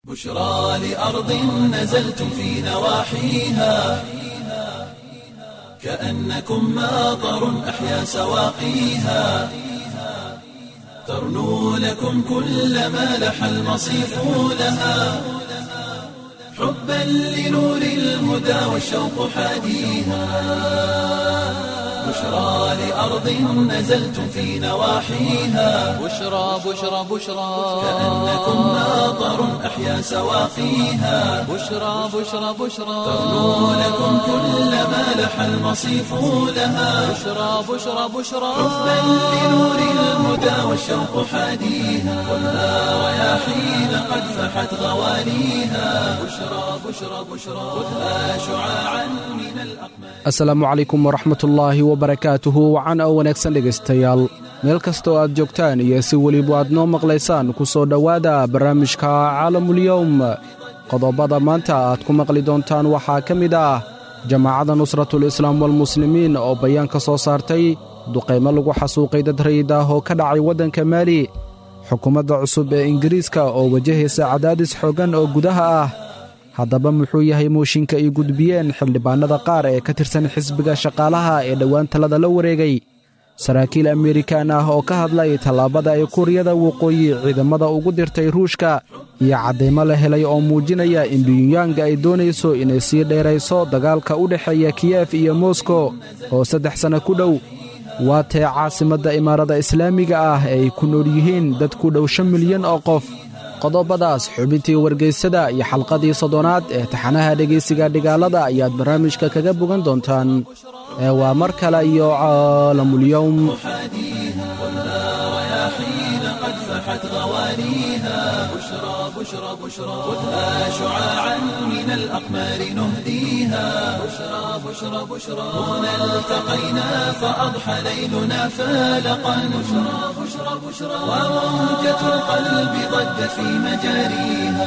بشرى لأرض نزلتم في نواحيها كأنكم ماطر أحيا سواقيها ترنو لكم كل ما لح المصيف لها حبا لنور الهدى والشوق حاديها بشرى لأرض نزلتم في نواحيها بشرى بشرى بشرى كأنكم ماطر أحيا سواقيها بشرى بشرى بشرى ترنو لكم كل ما لح المصيف لها بشرى بشرى بشرى حبا لنور الهدى والشوق حاديها خذها رياحين قد فحت غوانيها بشرى بشرى بشرى خذها شعاعا من الأقمار asalaamu calaykum waraxmatullaahi wabarakaatuhu wacan oo wanaagsan dhegaystayaal meel kastoo aad joogtaan iyo si weliba aad noo maqlaysaan ku soo dhowaada barnaamijka caalamulyowm qodobada maanta aad ku maqli doontaan waxaa ka mid ah jamaacadda nusratul islaam walmuslimiin oo bayaan ka soo saartay duqaymo lagu xasuuqay dad rayid ah oo ka dhacay waddanka maali xukuumadda cusub ee ingiriiska oo wajahaysa cadaadis xooggan oo gudaha ah haddaba muxuu yahay mooshinka ay gudbiyeen xildhibaannada qaar ee ka tirsan xisbiga shaqaalaha ee dhowaan talada la wareegay saraakiil amerikan ah oo ka hadlay tallaabada ay kuuriyada waqooyi ciidamada ugu dirtay ruushka iyo caddaymo la helay oo muujinaya in biyunyanga ay doonayso inay sii dheerayso dagaalka u dhexeeya kiyef iyo moskow oo saddex sanno ku dhow waa tee caasimadda imaarada islaamiga ah ee ay ku nool yihiin dad ku dhow shan milyan oo qof qodobadaas xubintii wargaysada iyo xalqadii soddonaad ee taxanaha dhegaysiga dhigaalada ayaad barnaamijka kaga bogan doontaan ee waa mar kale iyo caalamulyowm رياحين قد فحت غوانيها بشرى بشرى بشرى خذها شعاعا من الأقمار نهديها بشرى بشرى بشرى هنا التقينا فأضحى ليلنا فالقا بشرى بشرى بشرى وموجة القلب ضجت في مجاريها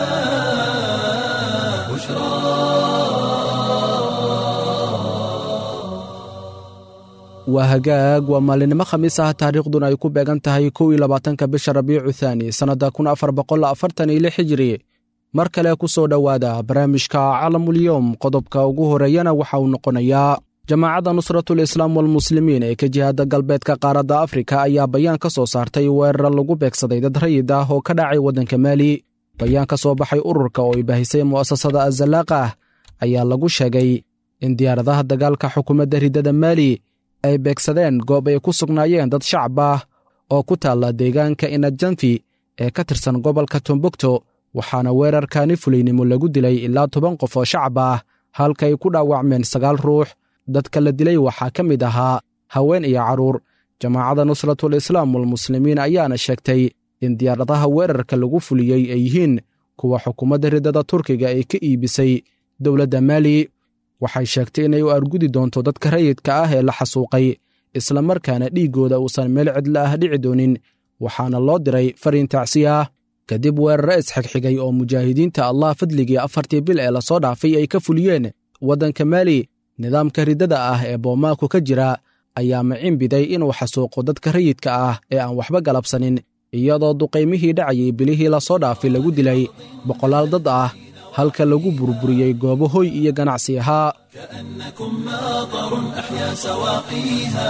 waa hagaag waa maalinimo khamiis ah taariikhduna ay ku beegan tahay kow iyo labaatanka bisha rabiicu thaani sannadda kun afar boqol afartan iyo lix hijiri mar kale ku soo dhowaada barnaamijka calamulyowm qodobka ugu horeeyana waxa uu noqonayaa jamaacadda nusratul islaam walmuslimiin ee ka jihaada galbeedka qaaradda afrika ayaa bayaan ka soo saartay weerar lagu beegsaday dad rayid ah oo ka dhacay waddanka maali bayaan ka soo baxay ururka oo ay baahisay mu'asasada azalaaqa ah ayaa lagu sheegay in diyaaradaha dagaalka xukuumadda riddada maali ay beegsadeen goob ay ku sugnaayeen dad shacab ah oo ku taalla deegaanka inajanfi ee ka tirsan gobolka tombogto waxaana weerarkani fulaynimo lagu dilay ilaa toban qof oo shacab ah halka ay ku dhaawacmeen sagaal ruux dadka la dilay waxaa ka mid ahaa haween iyo carruur jamaacadda nusratul islaam walmuslimiin ayaana sheegtay in diyaaradaha weerarka lagu fuliyey ay yihiin kuwa xukuumadda riddada turkiga ay ka iibisay dowladda maali waxay sheegtay inay u argudi doonto dadka rayidka ah ee la xasuuqay islamarkaana dhiiggooda uusan meel cidla ah dhici doonin waxaana loo diray fariin tacsi ah kadib weerare isxigxigay oo mujaahidiinta allah fadligii afartii bil ee lasoo dhaafay ay ka fuliyeen waddanka maali nidaamka riddada ah ee boomaaku ka jira ayaa macinbiday inuu xasuuqo dadka rayidka ah ee aan waxba galabsanin iyadoo duqaymihii dhacayay bilihii lasoo dhaafay lagu dilay boqolaal dad ah halka lagu burburiyey goobo hoy iyo ganacsi ahaa كأنكم ماطر أحيا سواقيها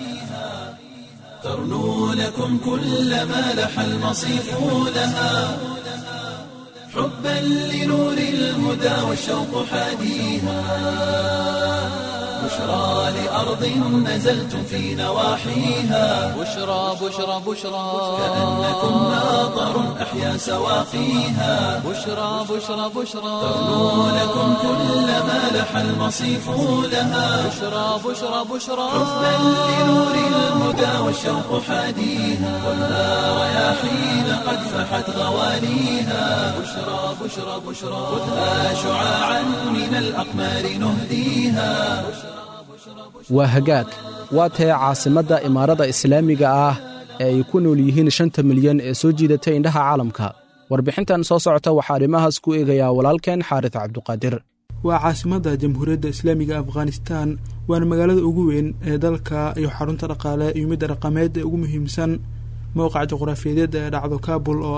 ترنو لكم كل ما لح المصيف لها حبا لنور الهدى والشوق حاديها بشرى لأرض نزلتم في نواحيها بشرى بشرى بشرى كأنكم ماطر أحيا سواقيها بشرى بشرى بشرى ترنو لكم كل ما لح المصيف لها بشرى بشرى بشرى حبا لنور الهدى والشوق حاديها خذها رياحين قد فحت غوانيها بشرى بشرى بشرى خذها شعاعا من الأقمار نهديها waa hagaag waa tae caasimadda imaarada islaamiga ah ee ay ku nool yihiin shanta milyan ee soo jiidatay indhaha caalamka warbixintan soo socota waxaa arrimahaas ku eegayaa walaalkeen xaaris cabduqaadir waa caasimadda jamhuuriyadda islaamiga afghanistan waana magaalada ugu weyn ee dalka iyo xarunta dhaqaale iyo midda dhaqameed ee ugu muhiimsan mowqac juqraafiyadeed ee dhacdo kabul oo ah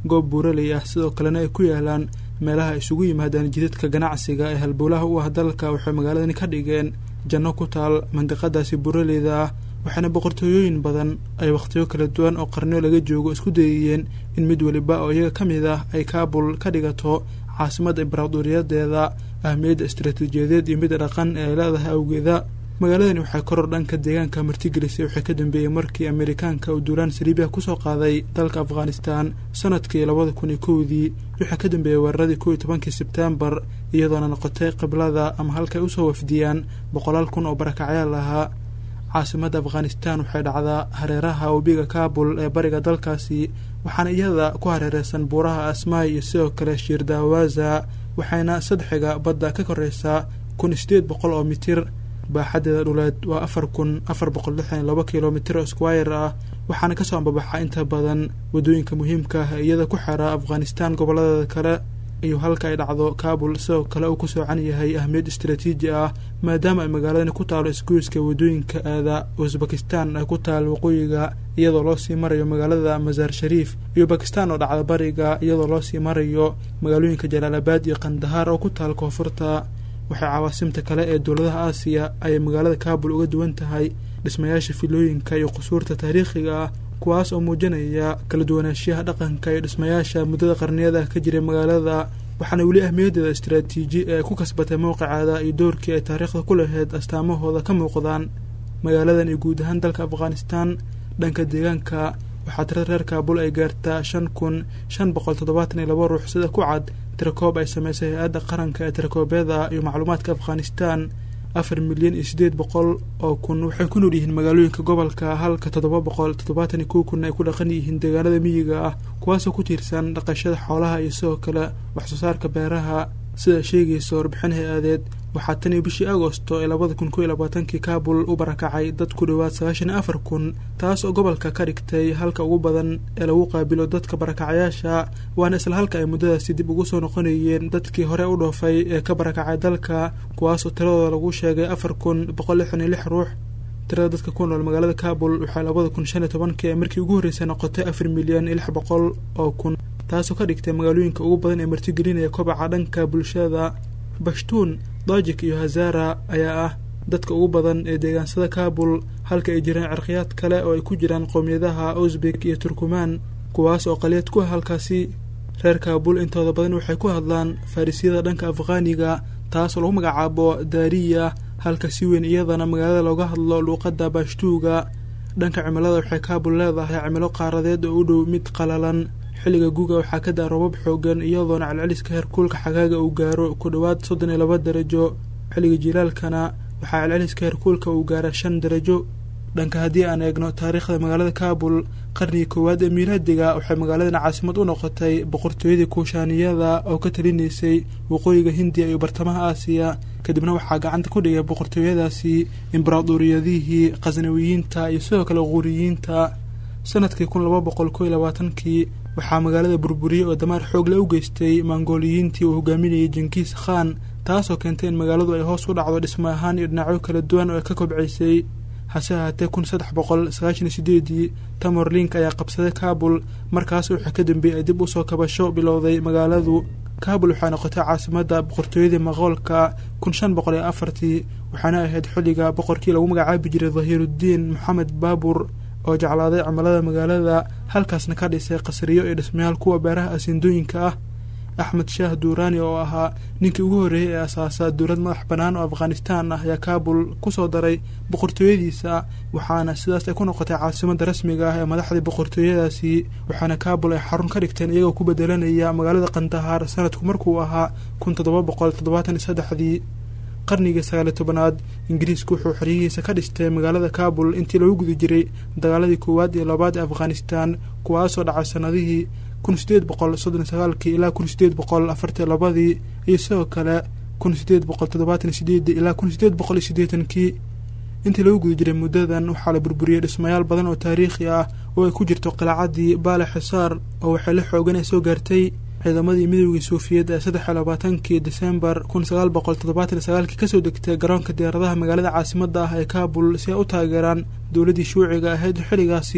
goob buuraley ah sidoo kalena ay ku yaalaan meelaha isugu yimaadaan jidadka ganacsiga ee halbowlaha u ah dalka waxay magaaladani ka dhigeen janno ku taal mandiqadaasi buuraleyda ah waxaana boqortooyooyin badan ay wakhtiyo kala duwan oo qarniyo laga joogo isku dayayeen in mid weliba oo iyaga ka mid ah ay kaabul ka dhigato caasimadda imbaraaduriyadeeda ahmiyadda istaraatiijiyadeed iyo midda dhaqan ee ay leedahay awgeeda magaaladani waxay koror dhanka deegaanka martigelisay waxay ka dambeeyey markii amerikaanka uu duulaan saliibiya kusoo qaaday dalka afghanistan sanadkii labada kun iyo kowdii waxaa ka dambeeyey weeraradii kow iyo tobankii sebtembar iyadoona noqotay qiblada ama halkay usoo wafdiyaan boqolaal kun oo barakacyaal ahaa caasimadda afghanistan waxay dhacdaa hareeraha webiga kaabul ee bariga dalkaasi waxaana iyada ku hareereysan buuraha asmaay iyo sidoo kale shiirdaawaza waxayna sadxiga badda ka koreysaa kun sideed boqol oo mitir baaxadeeda dhuleed waa afar kun afar boqol lixdan iyo laba kilomitir oo squire ah waxaana kasoo ambabaxa inta badan waddooyinka muhiimka ah iyada ku xera afghanistan goboladeeda kale iyo halka ay dhacdo kaabul sidoo kale uu ku soocan yahay ahmiyad istaraatiiji ah maadaama ay magaaladani ku taalo isgoyska waddooyinka aada usbakistan ay ku taal waqooyiga iyadoo loo sii marayo magaalada masaar shariif iyo bakistan oo dhacda bariga iyadoo loo sii marayo magaalooyinka jalaalabaad iyo kandahaar oo ku taal koonfurta waxay cawaasimta kale ee dowladaha aasiya ayay magaalada kaabul uga duwan tahay dhismayaasha filooyinka iyo qusuurta taariikhiga ah kuwaas oo muujinaya kala duwanaanshiyaha dhaqanka iyo dhismayaasha muddada qarniyada ka jiray magaalada waxaana weli ahmiyaddeeda istaraatiiji ee ku kasbatay mowqiceeda iyo doorkii ay taariikhda ku lahayd astaamahooda ka muuqdaan magaaladan iyo guud ahaan dalka afghanistan dhanka deegaanka waxaa tirada reer kaabul ay gaartaa shan kun shan boqol toddobaatan iyo laba ruux sida ku cad tirakoob ay sameysay hay-adda qaranka ee tirakoobyada iyo macluumaadka afghanistan afar milyan iyo siddeed boqol oo kun waxay ku nool yihiin magaalooyinka gobolka halka toddoba boqol toddobaatan iyo kow kun ay ku dhaqan yihiin deegaanada miyiga ah kuwaasoo ku tiirsan dhaqashada xoolaha iyo sidoo kale waxsoo saarka beeraha sida sheegaysa warbixin hay-adeed waxaa tan iyo bishii agosto ee labada kun kow iyo labaatankii kaabul u barakacay dad ku dhowaad sagaashan iyo afar kun taas oo gobolka ka dhigtay halka ugu badan ee lagu qaabilo dadka barakacayaasha waana isla halka ay muddadaasi dib ugu soo noqonayeen dadkii hore u dhoofay ee ka barakacay dalka kuwaas oo tiradooda lagu sheegay afar kun boqol lixdan iyo lix ruux tirada dadka ku nool magaalada kaabul waxay labada kun shan iyo tobankii ee markii ugu horreysay noqotay afar milyan iyo lix boqol oo kun taasoo ka dhigtay magaalooyinka ugu badan ee martigelinaya kobaca dhanka bulshada bashtuun dajik iyo hazara ayaa ah dadka ugu badan ee deegaansada kaabul halka ay jiraan cirqiyaad kale oo ay ku jiraan qowmiyadaha uzbek iyo turkumaan kuwaas oo qaliyad ku ah halkaasi reer kaabul intooda badan waxay ku hadlaan farrisyada dhanka afghaaniga taasoo lagu magacaabo daariya halka si weyn iyadana magaalada looga hadlo luuqadda baashtuuga dhanka cimilada waxay kaabul leedahay cimilo qaaradeed oo u dhow mid qalalan xilliga guga waxaa ka daa robab xoogan iyadoona celceliska heerkuulka xagaaga uu gaaro ku dhowaad soddon iyo laba darajo xilliga jilaalkana waxaa celceliska heerkuulka uu gaara shan darajo dhanka haddii aan eegno taariikhda magaalada kaabul qarnigii koowaad ee miilaadiga waxay magaaladan caasimad u noqotay boqortooyadii kuushaaniyada oo ka talinaysay waqooyiga hindiya iyo bartamaha aasiya kadibna waxaa gacanta ku dhigay boqortooyadaasi imbaraaduriyadihii khasnawiyiinta iyo sidoo kale quuriyiinta sanadkii kun laba boqol kow iyo labaatankii waxaa magaalada burburiyey oo damaar xoogle u geystay mongooliyiintii uu hogaaminayay jenkiis khan taasoo keentay in magaaladu ay hoos u dhacdo dhismo ahaan iyo dhinacyo kala duwan oo ay ka kobcaysay hase ahaatee kun saddex boqol sagaashan iyo sideedii tamorlink ayaa qabsaday kaabul markaas waxaa ka dambeeyey ay dib usoo kabasho bilowday magaaladu kaabul waxay noqotay caasimadda boqortooyadii maqoolka kun shan boqol iyo afartii waxaana ahayd xilliga boqorkii lagu magacaabi jiray dhahiiruddiin moxamed baabur oo jeclaaday cimilada magaalada halkaasna ka dhisay qasriyo iyo dhismayaal kuwa beeraha asiindooyinka ah axmed shaah duuraani oo ahaa ninkii ugu horreeyey ee asaasa dowlad madax bannaan oo afghanistan ah ayaa kaabul kusoo daray boqortooyadiisa waxaana sidaas ay ku noqotay caasimadda rasmiga ah ee madaxdii boqortooyadaasi waxaana kaabul ay xarun ka dhigteen iyagoo ku bedelanaya magaalada kandahaar sanadku markuu ahaa kun toddoba boqol toddobaatan iyo saddexdii qarnigii sagaaliyo tobanaad ingiriisku wuxuu xoryihiisa ka dhistay magaalada kaabul intii lagu guda jiray dagaaladii koowaad iyo labaad ee afghanistan kuwaasoo dhacay sanadihii kun sideed boqol soddon sagaalkii ilaa kun sideed boqol afartii labadii iyo sidoo kale kun sideed boqol toddobaatan iyo sideedii ilaa kun sideed boqol iyo siddeetankii intii lagu guda jiray muddadan waxaa la burburiyey dhismayaal badan oo taariikhi ah oo ay ku jirto qilacadii baale xisaar oo waxay la xoogan ay soo gaartay ciidamadii midoogii suufiyad ee saddex iyo labaatankii desembar kun sagaal boqol toddobaatan iyo sagaalkii kasoo degtay garoonka diyaaradaha magaalada caasimadda ah ee kaabul si ay u taageeraan dowladdii shuuciga ahayd xilligaasi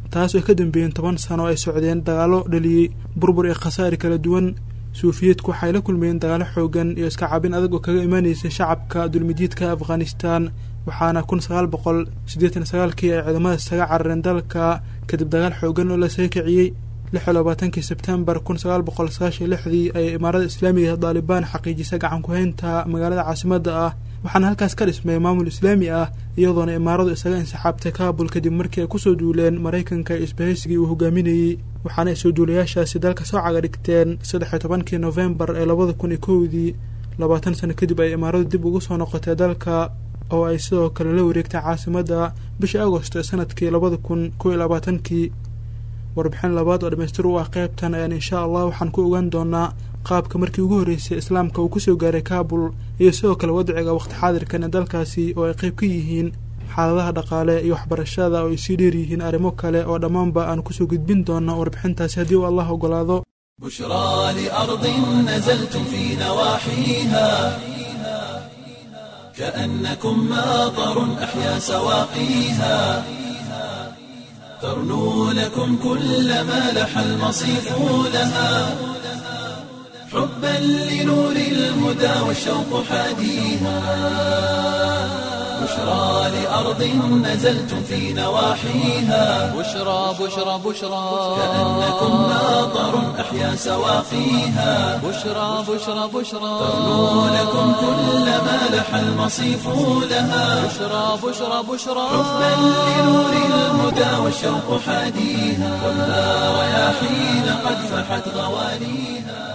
taas oo ka dambeeyeen toban sano ay socdeen dagaallo dhaliyey burbur iyo khasaari kala duwan suufiyiedku waxay la kulmayeen dagaalo xoogan iyo iska cabin adag oo kaga imaanaysay shacabka dulmidiidka afghanistan waxaana kun sagaal boqol siddeetan sagaalkii ay ciidamada isaga carareen dalka kadib dagaal xoogan oo la soo kiciyey lix iyo labaatankii sebtembar kun sagaal boqol sagaashan lixdii ayay imaarada islaamiga daalibaan xaqiijisay gacan ku-haynta magaalada caasimadda ah waxaana halkaas ka dhismay maamul islaami ah iyadoona imaaradu isaga insixaabtay kaabul kadib markii ay kusoo duuleen maraykanka iyo isbahaysigii uu hogaaminayey waxaana ay soo duulayaashaasi dalka soo caga dhigteen saddex iyo tobankii nofembar ee labada kun iyo kowdii labaatan sano kadib ay imaaradu dib ugu soo noqotay dalka oo ay sidoo kale la wareegtay caasimadda bishii agosto ee sanadkii labada kun kow iyo labaatankii warbixin labaad oo dhamaystir u ah qaybtan ayaan insha allah waxaan ku ogaan doonaa qaabka markii ugu horreysay islaamka uu kusoo gaaray kaabul iyo sidoo kale wadciga waqti xaadirkan ee dalkaasi oo ay qayb ka yihiin xaaladaha dhaqaale iyo waxbarashada oo ay sii dheer yihiin arrimo kale oo dhammaanba aan kusoo gudbin doono warbixintaasi haddii uu allah ogolaado بشرى لأرض نزلتم في نواحيها كأنكم ماطر أحيا سواقيها ترنو لكم كل ما لح المصيف لها حبا لنور الهدى والشوق حاديها بشرى لأرض نزلتم في نواحيها بشرى بشرى بشرى كأنكم ماطر أحيا سواقيها بشرى بشرى بشرى ترنو لكم كل ما لح المصيف لها بشرى بشرى بشرى حبا لنور الهدى والشوق حاديها والنار رياحين قد فحت غوانيها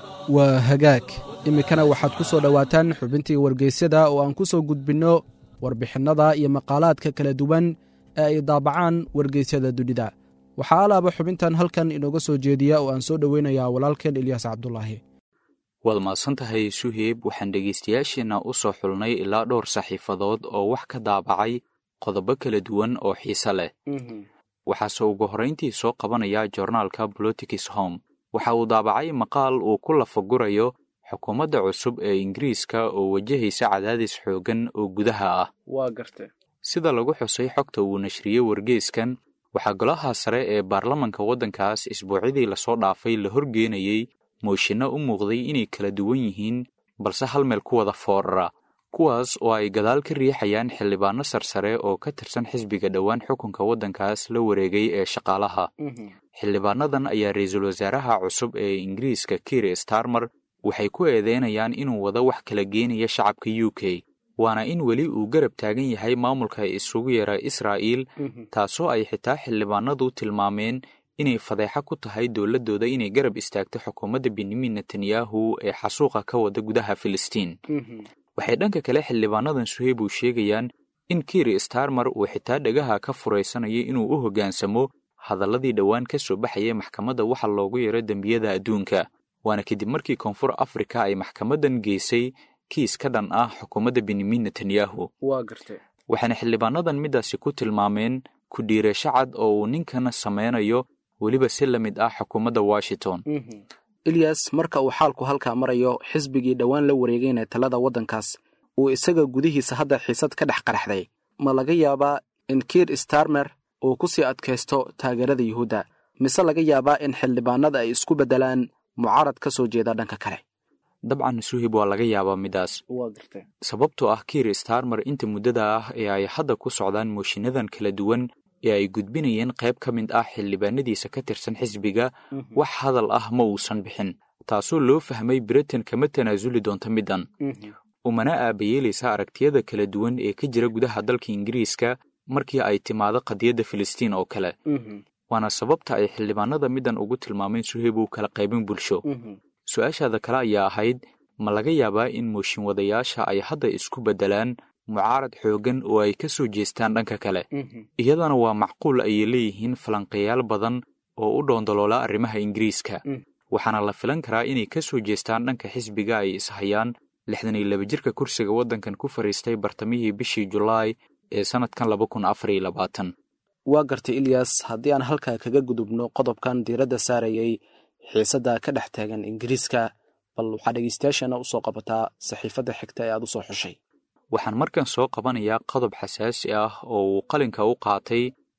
waa hagaag iminkana waxaad ku soo dhowaataan xubintii wargeysyada oo aan ku soo gudbinno warbixinnada iyo maqaalaadka kala duwan ee ay daabacaan wargeysyada dunida waxaa alaaba xubintan halkan inooga soo jeediya oo aan soo dhoweynayaa walaalkeen ilyaas cabdulaahi waad mahadsan tahay suheeb waxaan dhegaystayaasheenna u soo xulnay ilaa dhowr saxiifadood oo wax ka daabacay qodobo kala duwan oo xiise leh waxaase ugu horrayntii soo qabanaya joornaalka politics home waxa uu daabacay maqaal uu ku lafagurayo xukuumadda cusub ee ingiriiska oo wajahaysa cadaadis xooggan oo gudaha ah waa garte sida lagu xusay xogta uu nashriyey wargeyskan waxaa golaha sare ee baarlamanka waddankaas isbuucyadii lasoo dhaafay la horgeenayey mooshinno u muuqday inay kala duwan yihiin balse hal meel ku wada foorara kuwaas oo ay gadaal ka riixayaan xildhibaano sarsare oo ka tirsan xisbiga dhowaan xukunka waddankaas la wareegay ee shaqaalaha xildhibaanadan ayaa ra-iisul wasaaraha cusub ee ingiriiska kiir starmer waxay ku eedeynayaan inuu wado wax kala geenaya shacabka u k waana in weli uu garab taagan yahay maamulka isugu yeera israa'iil taasoo ay xitaa xildhibaanadu tilmaameen inay fadeexa ku tahay dowladdooda inay garab istaagto xukuumadda benyamin netanyahu ee xasuuqa ka wada gudaha filistiin waxay dhanka kale xildhibaanadan suheyb uu sheegayaan in kiir starmer uu xitaa dhagaha ka furaysanayo inuu u hoggaansamo hadalladii dhowaan ka soo baxayay maxkamadda waxa loogu yeero dembiyada adduunka waana kadib markii koonfur afrika ay maxkamaddan geysay kiis ka dhan ah xukuumadda benyamin netanyahu waa garte waxaana xildhibaanadan middaasi ku tilmaameen ku dhiirasho cad oo uu ninkan sameynayo weliba si la mid ah xukuumadda washington ilyas marka uu xaalku halkaa marayo xisbigii dhowaan la wareegayna talada waddankaas uu isaga gudihiisa hadda xiisad ka dhex qaraxday ma laga yaabaa in kiir starmer uu ku sii adkaysto taageerada yuhuudda mise laga yaabaa in xildhibaanada ay isku beddelaan mucaarad ka soo jeeda dhanka kale dabcan suhib waa laga yaabaa middaas sababtoo ah kiir starmer inta muddada ah ee ay hadda ku socdaan mooshinnadan kala duwan ee ay gudbinayeen qayb ka mid ah xildhibaanadiisa ka tirsan xisbiga wax hadal ah ma uusan bixin taasoo loo fahmay britain kama tanaasuli doonto middan umana aabayeelaysa aragtiyada kala duwan ee ka jira gudaha dalka ingiriiska markii ay timaado qadiyadda filistiin oo kale waana sababta ay xildhibaanada middan ugu tilmaameen suheyb uu kala qaybin bulsho su-aashaada kale ayaa ahayd ma laga yaabaa in mooshin wadayaasha ay hadda isku beddelaan mucaarad xooggan oo ay ka soo jeestaan dhanka kale iyadana waa macquul ayay leeyihiin falanqeeyaal badan oo u dhoondoloola arrimaha ingiriiska waxaana la filan karaa inay ka soo jeestaan dhanka xisbiga ay ishayaan lixdan iyo laba jirka kursiga waddankan ku fadhiistay bartamihii bishii julaay ee sannadkan laba kun afar iyo labaatan waa gartay ilyas haddii aan halkaa kaga gudubno qodobkan diiradda saarayay xiisadda ka dhex taagan ingiriiska bal waxaa dhegeystayaashana usoo qabataa saxiifadda xigta ee aad u soo xushay waxaan markan soo qabanayaa qodob xasaasi ah oo uu qalinka u qaatay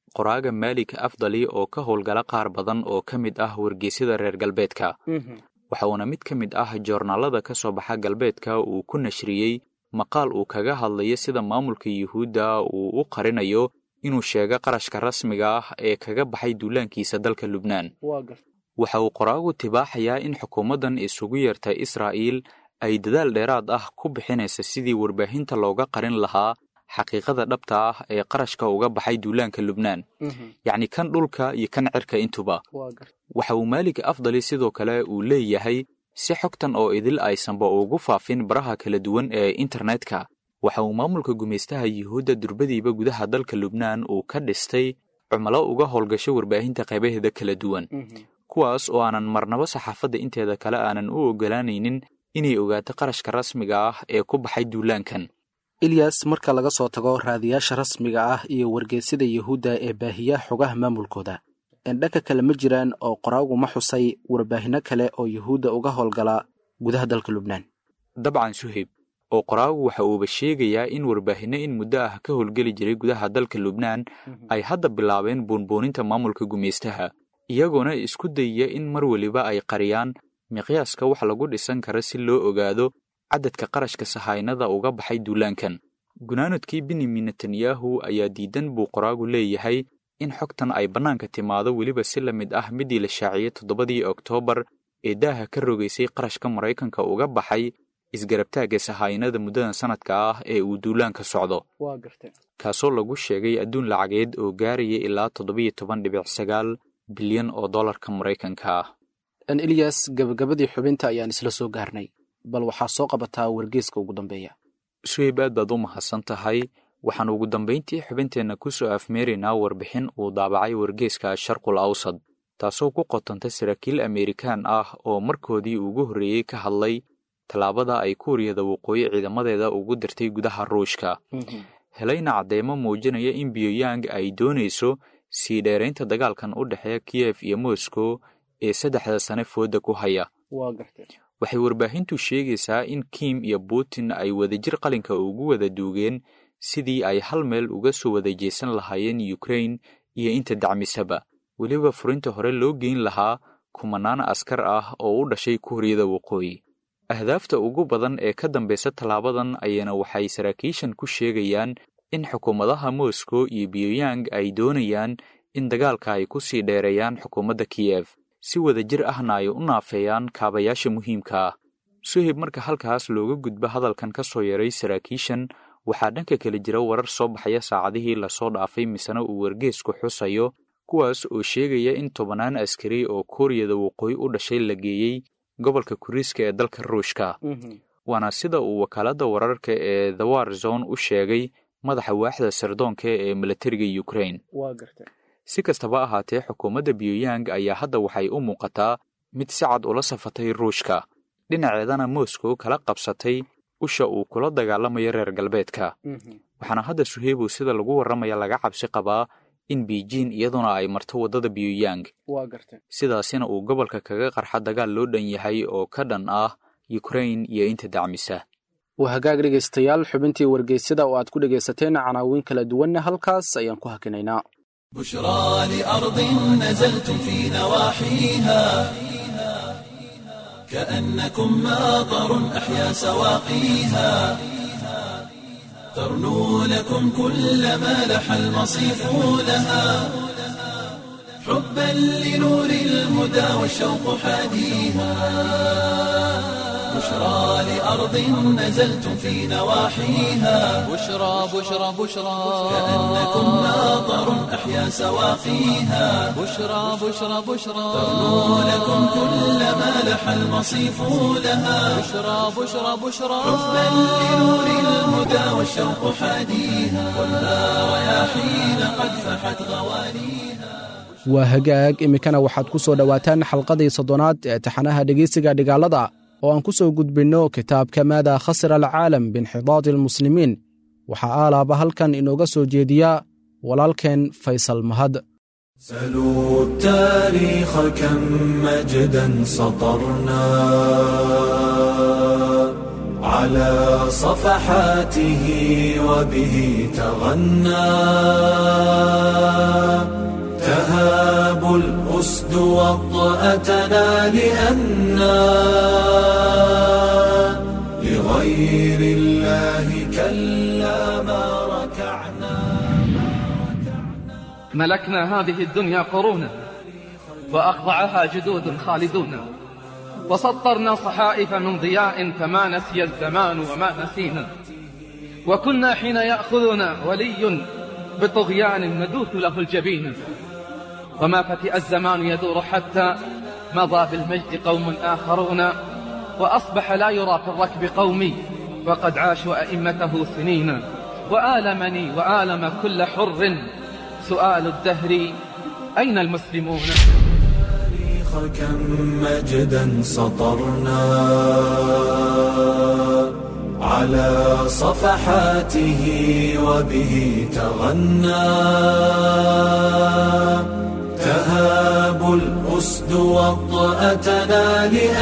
qoraaga maalik afdali oo ka howlgala qaar badan oo ka mid ah wargeysyada reer galbeedka waxa uuna mid ka mid ah joornaalada ka soo baxa galbeedka uu ku nashriyey maqaal uu kaga hadlayo sida maamulka yuhuudda uu u qarinayo inuu sheego qarashka rasmiga ah ee kaga baxay duulaankiisa dalka lubnaan waxa uu qoraagu tibaaxayaa in xukuumaddan isugu yeerta israa'iil ay dadaal dheeraad ah ku bixinaysa sidii warbaahinta looga qarin lahaa xaqiiqada dhabta ah ee qarashka uga baxay duulaanka lubnaan yacni kan dhulka iyo kan cirka intuba waxa uu maalik afdali sidoo kale uu leeyahay si xogtan oo idil aysanba ugu faafin baraha kala duwan ee internetka waxa uu maamulka gumaystaha yuhuudda durbadiiba gudaha dalka lubnaan uu ka dhistay cumalo uga howlgasho warbaahinta qaybaheeda kala duwan kuwaas oo aanan marnabo saxaafadda inteeda kale aanan u ogolaanaynin inay ogaato qarashka rasmiga ah ee ku baxay duulaankan ilyas marka laga soo tago raadiyaasha rasmiga ah iyo wargeysyada yuhuudda ee baahiya xogaha maamulkooda endhaka kale ma jiraan oo qoraagu ma xusay warbaahinno kale oo yuhuudda uga howlgala gudaha dalka lubnaan dabcan suhayb oo qoraagu waxa uuba sheegayaa in warbaahinno in muddo ah ka howlgeli jiray gudaha dalka lubnaan ay hadda bilaabeen buunbuuninta maamulka gumaystaha iyagoona isku dayaya in mar weliba ay qariyaan miqyaaska wax lagu dhisan karo si loo ogaado cadadka qarashka sahaynada uga baxay duulaankan gunaanadkii benyamin netanyahu ayaa diidan buu qoraagu leeyahay in xogtan ay bannaanka timaado weliba si la mid ah midii la shaaciyey toddobadii oktoobar ee daaha ka rogaysay qarashka maraykanka uga baxay isgarabtaagga sahaynada muddadan sanadka ah ee uu duulaanka socdo kaasoo lagu sheegay adduun lacageed oo gaaraya ilaa toddobiyo toban dhibic sagaal bilyan oo dollarka maraykanka ah an ilyas gabagabadii xubinta ayaan isla soo gaarnay bal waxaa soo qabataa wargeeska ugu dambeeya suhayb aad baad u mahadsan tahay waxaan ugu dambayntii xubinteenna ku soo afmeeraynaa warbixin uu daabacay wargeeska sharqul awsad taasoo ku qotanta saraakiil ameerikaan ah oo markoodii ugu horreeyey ka hadlay tallaabada ay kuuriyada waqooyi ciidamadeeda ugu dirtay gudaha ruushka helayna caddeemo muujinaya in biyong ay doonayso sii dheeraynta dagaalkan u dhexeeya kiyef iyo moscow ee saddexda sane fooda ku haya waxay warbaahintu sheegaysaa in kim iyo putin ay wadajir qalinka ugu wada duugeen sidii ay hal meel uga soo wada jeesan lahaayeen ukrain iyo inta dacmisaba weliba furinta hore loo geyn lahaa kumanaan askar ah oo u dhashay kuuriyada waqooyi ahdaafta ugu badan ee ka dambaysa tallaabadan ayana waxay saraakiishan ku sheegayaan in xukuumadaha moscow iyo biyong ay doonayaan in dagaalka ay ku sii dheereeyaan xukuumadda kiyef si wadajir ahna ay u naafeeyaan kaabayaasha muhiimka ah suhib marka halkaas looga gudbo hadalkan ka soo yaray saraakiishan waxaa dhanka kale jira warar soo baxaya saacadihii lasoo dhaafay misena uu wargeesku xusayo kuwaas oo sheegaya in tobannaan askari oo kuuriyada waqooyi u dhashay la geeyey gobolka kuriiska ee dalka ruushka waana sida uu wakaaladda wararka ee the war zone u sheegay madaxa waaxda sirdoonka ee milatariga ukrain si kastaba ahaatee xukuumadda biyong ayaa hadda waxay u muuqataa mid si cad ula safatay ruushka dhinaceedana moscow kala qabsatay usha uu kula dagaalamayo reer galbeedka waxaana hadda suheybow sida lagu warramaya laga cabsi qabaa in beijing iyaduna ay marto waddada biyong sidaasina uu gobolka kaga qarxa dagaal loo dhan yahay oo ka dhan ah ukrain iyo inta dacmisa waa hagaag dhegaystayaal xubintii wargeysyada oo aad ku dhegaysateen canaawiin kala duwanna halkaas ayaan ku hakinaynaa بشرى لأرض نزلتم في نواحيها كأنكم ماطر أحيا سواقيها ترنو لكم كل ما لح المصيف لها حبا لنور الهدى والشوق حاديها بشرى لأرض نزلتم في نواحيها بشرى بشرى بشرى كأنكم ماطر أحيا سواقيها بشرى بشرى بشرى ترنو لكم كل ما لح المصيف لها بشرى بشرى بشرى حبا لنور الهدى والشوق حاديها والنار رياحين قد فحت غوانيها waa hagaag iminkana waxaad ku soo dhowaataan xalqadii soddonaad ee taxanaha dhegeysiga dhigaalada oo aan ku soo gudbinno kitaabka maada khasira alcaalam biinxidaadi almuslimiin waxaa aalaaba halkan inooga soo jeediya walaalkeen faysal mahad سلوا التاريخ كم مجدا سطرنا على صفحاته وبه تغنى تهاب الأسد وطأتنا لأنا لغير الله كلا ما ركعنا ملكنا هذه الدنيا قرونا وأخضعها جدود خالدون وسطرنا صحائف من ضياء فما نسي الزمان وما نسينا وكنا حين يأخذنا ولي بطغيان ندوث له الجبين وما فتئ الزمان يدور حتى مضى بالمجد قوم آخرون وأصبح لا يرى في الركب قومي وقد عاشوا أئمته سنين وآلمني وآلم كل حر سؤال الدهر أين المسلمون كم مجدا سطرنا على صفحاته وبه تغنى تهاب الأسد وطأتنا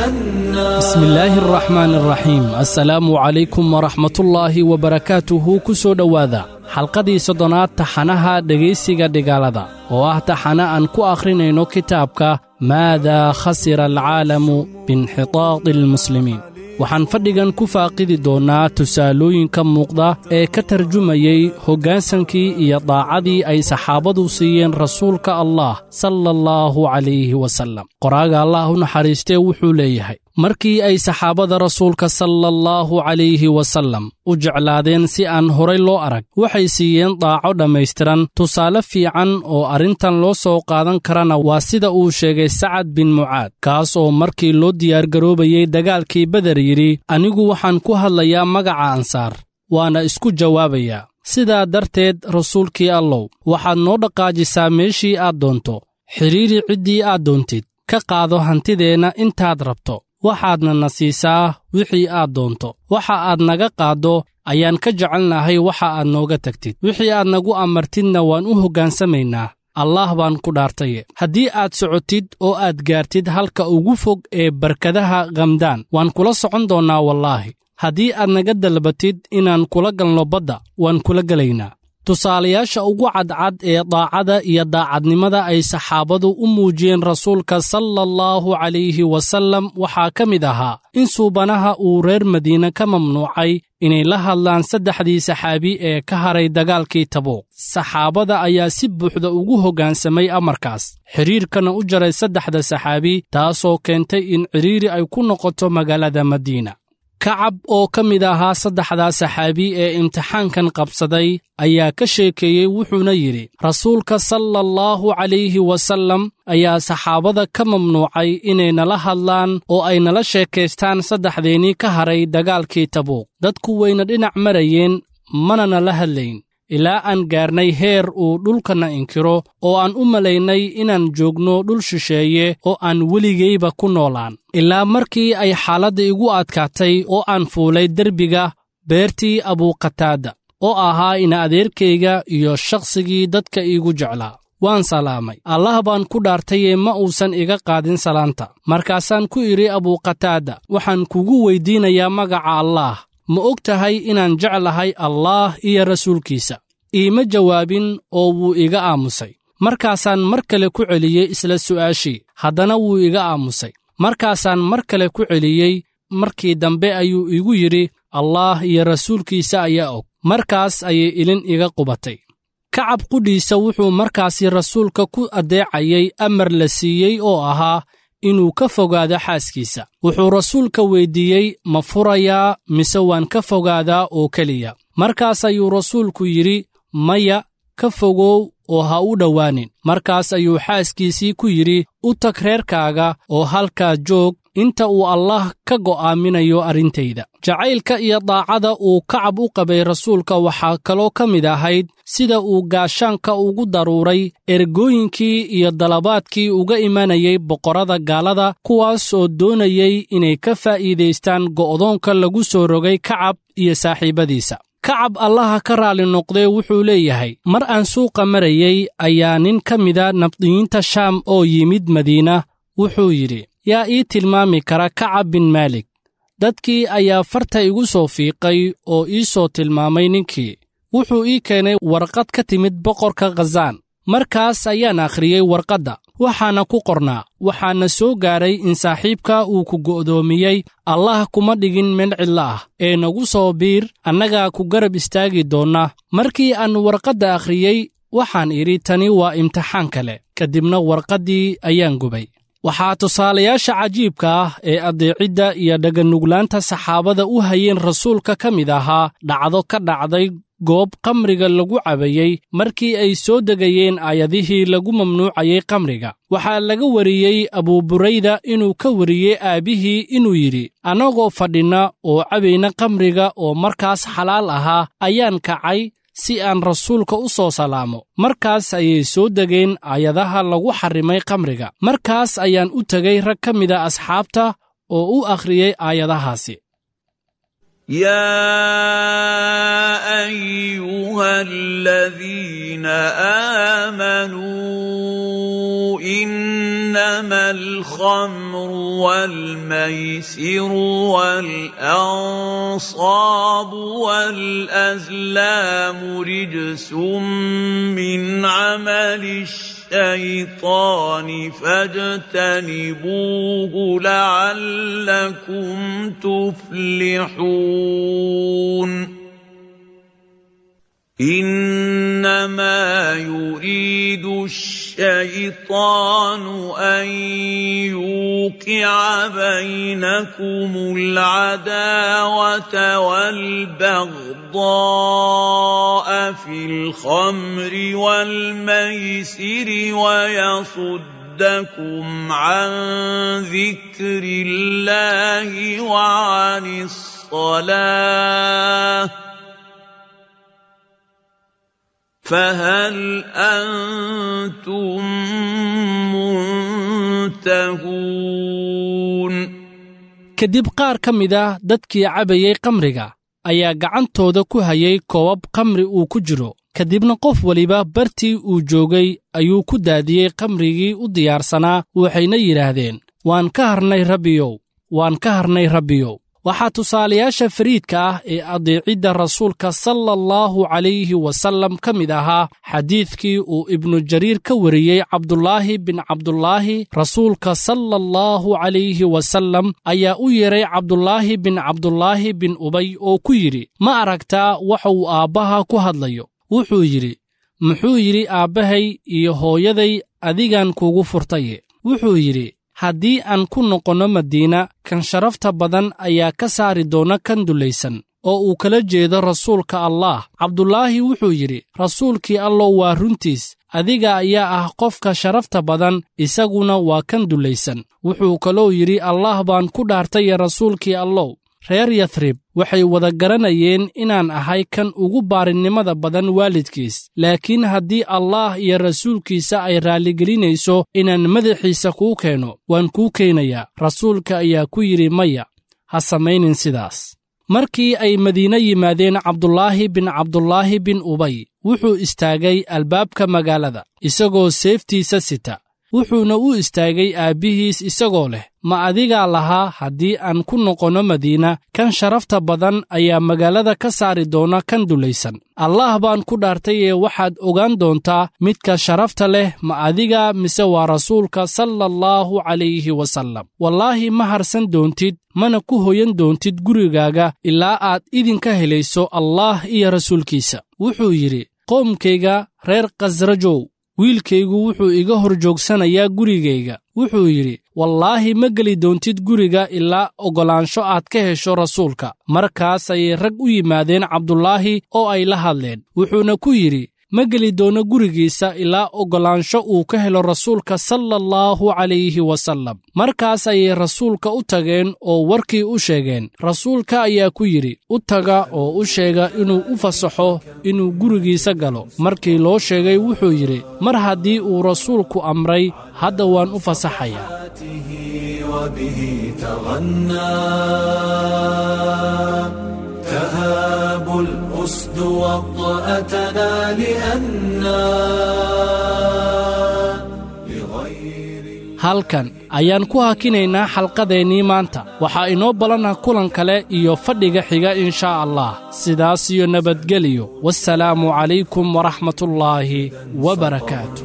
لأنا بسم الله الرحمن الرحيم السلام عليكم ورحمة الله وبركاته كسو دواذا xalqadii soddonaad taxanaha dhegaysiga dhigaalada oo ah taxane aan ku akhrinayno kitaabka maadaa khasira alcaalamu biinxitaadi almuslimiin waxaan fadhigan ku faaqidi doonnaa tusaalooyinka muuqda ee ka tarjumayey hoggaansankii iyo daacadii ay saxaabadu siiyeen rasuulka allah sala allahu calayhi wasallam qoraaga allah u naxariistee wuxuu leeyahay markii ay saxaabada rasuulka sala allahu calayhi wasallam u jeclaadeen si aan horay loo arag waxay siiyeen daaco dhammaystiran tusaale fiican oo arrintan loo soo qaadan karana waa sida uu sheegay sacad bin mucaad kaas oo markii loo diyaargaroobayey dagaalkii beder yidhi anigu waxaan ku hadlayaa magaca ansaar waana isku jawaabayaa sidaa darteed rasuulkii allow waxaad noo dhaqaajisaa meeshii aad doonto xidhiiri ciddii aad doontid ka qaado hantideenna intaad rabto waxaadna na siisaa wixii aad doonto waxa aad naga qaaddo ayaan ka jecelnahay waxa aad nooga tagtid wixii aad nagu amartidna waan u hoggaansamaynaa allaah baan ku dhaartaye haddii aad socotid oo aad gaartid halka ugu fog ee barkadaha khamdaan waan kula socon doonnaa wallaahi haddii aad naga dalbatid inaan kula galno badda waan kula gelaynaa tusaalayaasha ugu cadcad ee daacada iyo daacadnimada ay saxaabadu u muujiyeen rasuulka sala allahu calayhi wasallam waxaa ka mid ahaa in suubanaha uu reer madiine ka mamnuucay inay la hadlaan saddexdii saxaabi ee ka haray dagaalkii tabuuq saxaabada ayaa si buuxda ugu hoggaansamay amarkaas xidhiirkana u jaray saddexda saxaabi taasoo keentay in cidhiiri ay ku noqoto magaalada madiina kacab oo ka mid ahaa saddexdaa saxaabi ee imtixaankan qabsaday ayaa ka sheekeeyey wuxuuna yidhi rasuulka sala allahu calayhi wasallam ayaa saxaabada ka mamnuucay inay nala hadlaan oo ay nala sheekaystaan saddexdeennii ka haray dagaalkii tabuuq dadku wayna dhinac marayeen mana nala hadlayn ilaa aan gaarnay heer uu dhulkana inkiro oo aan u malaynay inaan joogno dhul shisheeye oo aan weligayba ku noolaan ilaa markii ay xaaladda igu adkaatay oo aan fuulay derbiga beertii abuuqataada oo ahaa ina adeerkayga iyo shakhsigii dadka iigu jeclaa waan salaamay allah baan ku dhaartayee ma uusan iga qaadin salaanta markaasaan ku idhi abuuqataada waxaan kugu weyddiinayaa magaca allaah ma og tahay inaan jeclahay allaah iyo rasuulkiisa iima jawaabin oo wuu iga aamusay markaasaan mar kale ku celiyey isla su'aashii haddana wuu iga aamusay markaasaan mar kale ku celiyey markii dambe ayuu igu yidhi allaah iyo rasuulkiisa ayaa og markaas ayay ilin iga qubatay kacab qudhiisa wuxuu markaasi rasuulka ku addeecayay amar la siiyey oo ahaa inuu ka fogaado xaaskiisa wuxuu rasuulka weyddiiyey ma furayaa mise waan ka fogaadaa oo keliya markaas ayuu rasuulku yidhi maya ka fogow oo ha u dhowaanin markaas ayuu xaaskiisii ku yidhi u tag reerkaaga oo halkaa joog inta uu allaah ka go'aaminayo arrintayda jacaylka iyo daacada uu kacab u qabay rasuulka waxaa kaloo ka mid ahayd sida uu gaashaanka ugu daruuray ergooyinkii iyo dalabaadkii uga imanayay boqorrada gaalada kuwaas oo doonayay inay ka faa'iidaystaan go'doonka lagu soo rogay kacab iyo saaxiibbadiisa kacab allaha ka raalli noqdee wuxuu leeyahay mar aan suuqa marayey ayaa nin ka mida nabdiyiinta shaam oo yimid madiina wuxuu yidhi yaa ii tilmaami kara kacab bin maalik dadkii ayaa farta igu soo fiiqay oo ii soo tilmaamay ninkii wuxuu ii keenay warqad ka timid boqorka khazaan markaas ayaan akhriyey warqadda waxaana ku qornaa waxaana soo gaaray in saaxiibka uu ku go'doomiyey allah kuma dhigin meel cidlo ah ee nagu soo biir annagaa ku garab istaagi doonna markii aan warqadda akhriyey waxaan idhi tani waa imtixaan kale kadibna warqaddii ayaan gubay waxaa tusaalayaasha cajiibka ah ee addeecidda iyo dhaganuglaanta saxaabada u hayeen rasuulka ka mid ahaa dhacdo ka dhacday goob kamriga lagu cabayey markii ay soo degayeen aayadihii lagu mamnuucayey kamriga waxaa laga wariyey abuuburayda inuu ka wariyey aabbihii inuu yidhi annagoo fadhinna oo cabayna kamriga oo markaas xalaal ahaa ayaan kacay si aan rasuulka u soo salaamo markaas ayay soo degeen aayadaha lagu xarrimay kamriga markaas ayaan u tegay rag ka mida asxaabta oo u akhriyey aayadahaasi يا ايها الذين امنوا انما الخمر والميسر والانصاب والازلام رجس من عمل الشيطان فاجتنبوه لعلكم تفلحون انما يريد الشيطان ان يوقع بينكم العداوه والبغضاء في الخمر والميسر ويصدكم عن ذكر الله وعن الصلاه فهل انتم منتهون kadib qaar ka mid ah dadkii cabayey kamriga ayaa gacantooda ku hayay koobab kamri uu ku jiro kadibna qof weliba bartii uu joogay ayuu ku daadiyey kamrigii u diyaarsanaa waxayna yidhaahdeen waan ka harnay rabbiyow waan ka harnay rabbiyow waxaa tusaalayaasha fariidka ah ee adeecidda rasuulka sala allahu calayhi wasallam ka mid ahaa xadiidkii uu ibnu jariir ka wariyey cabdulaahi bin cabdulaahi rasuulka sala allahu calayhi wasallam ayaa u yeedhay cabdulaahi bin cabdulaahi bin ubay oo ku yidhi ma aragtaa waxa uu aabbaha ku hadlayo wuxuu yidhi muxuu yidhi aabbahay iyo hooyaday adigan kuugu furtaye wuxuu yidhi haddii aan ku noqonno madiina kan sharafta badan ayaa ka saari doona kan dullaysan oo uu kala jeedo rasuulka allaah cabdulaahi wuxuu yidhi rasuulkii allow waa runtiis adiga ayaa ah qofka sharafta badan isaguna waa kan dullaysan wuxuu kaloo yidhi allaah baan ku dhaartaye rasuulkii allow reer yathrib waxay wada garanayeen inaan ahay kan ugu baarinimada badan waalidkiis laakiin haddii allaah iyo rasuulkiisa ay raalligelinayso inaan madaxiisa kuu keeno waan kuu keenayaa rasuulka ayaa ku yidhi maya ha samaynin sidaas markii ay madiine yimaadeen cabdulaahi bin cabdulaahi bin ubay wuxuu istaagay albaabka magaalada isagoo seeftiisa sita wuxuuna u istaagay aabbihiis isagoo leh ma adigaa lahaa haddii aan ku noqonno madiina kan sharafta badan ayaa magaalada ka saari doona kan dulaysan allaah baan ku dhaartayee waxaad ogaan doontaa midka sharafta leh ma adiga mise waa rasuulka sala allahu calayhi wasallam wallaahi ma harsan doontid mana ku hoyan doontid gurigaaga ilaa aad idinka helayso allaah iyo rasuulkiisa wuxuu yidhi qoomkayga reer khasrajow wiilkaygu wuxuu iga hor joogsanayaa gurigayga wuxuu yidhi wallaahi ma geli doontid guriga ilaa oggolaansho aad ka hesho rasuulka markaas ayay rag u yimaadeen cabdulaahi oo ay la hadleen wuxuuna ku yidhi ma geli doono gurigiisa ilaa oggolaansho uu ka helo rasuulka sala allahu calayhi wasallam markaas ayay rasuulka u tageen oo warkii u sheegeen rasuulka ayaa ku yidhi u taga oo u sheega inuu u fasaxo inuu gurigiisa galo markii loo sheegay wuxuu yidhi mar haddii uu rasuulku amray hadda waan u fasaxayaa وبه تغنى تهاب الأسد وطأتنا لأنا لغير halkan ayaan ku hakinaynaa xalqadeennii maanta waxaa inoo balana kulan kale iyo fadhiga xiga inshaa allah sidaas iyo nabadgeliyo wasalaamu calaykum waraxmatullaahi wabarakaatu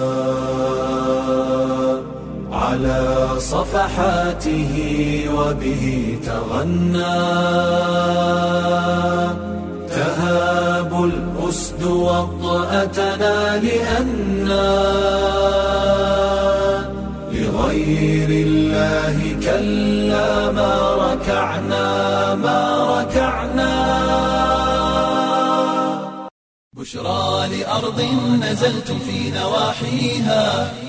على صفحاته وبه تغنى تهاب الأسد وطأتنا لأنا لغير الله كلا ما ركعنا ما ركعنا بشرى لأرض نزلتم في نواحيها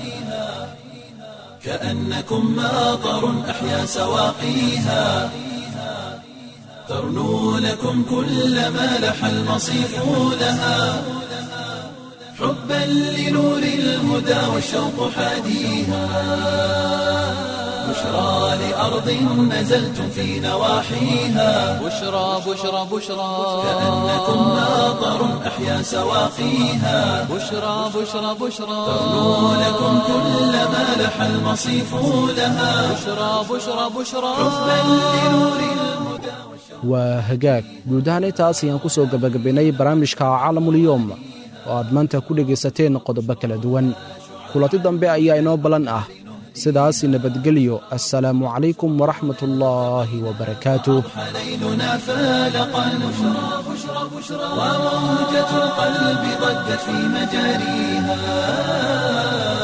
كأنكم ماطر أحيا سواقيها ترنو لكم كل ما لح المصيف لها حبا لنور الهدى والشوق حاديها بشرى لأرض نزلتم في نواحيها بشرى بشرى بشرى كأنكم ماطر أحيا سواقيها بشرى بشرى بشرى ترنو لكم كل ما لح المصيف لها بشرى بشرى بشرى حبا لنور الهدى waa hagaag guud ahaan intaas ayaan ku soo gebagabaynay barnaamijka caalamulyoom oo aad maanta ku dhegaysateen qodobo kala duwan kulanti dambe ayaa inoo ballan ah sidaas nabadgelyo assalaamu calaykum waraxmat ullaahi wabarakaatuh ليلنا فالقا بشرى بشرى بشرى وموجة القلب ضجت في مجاريها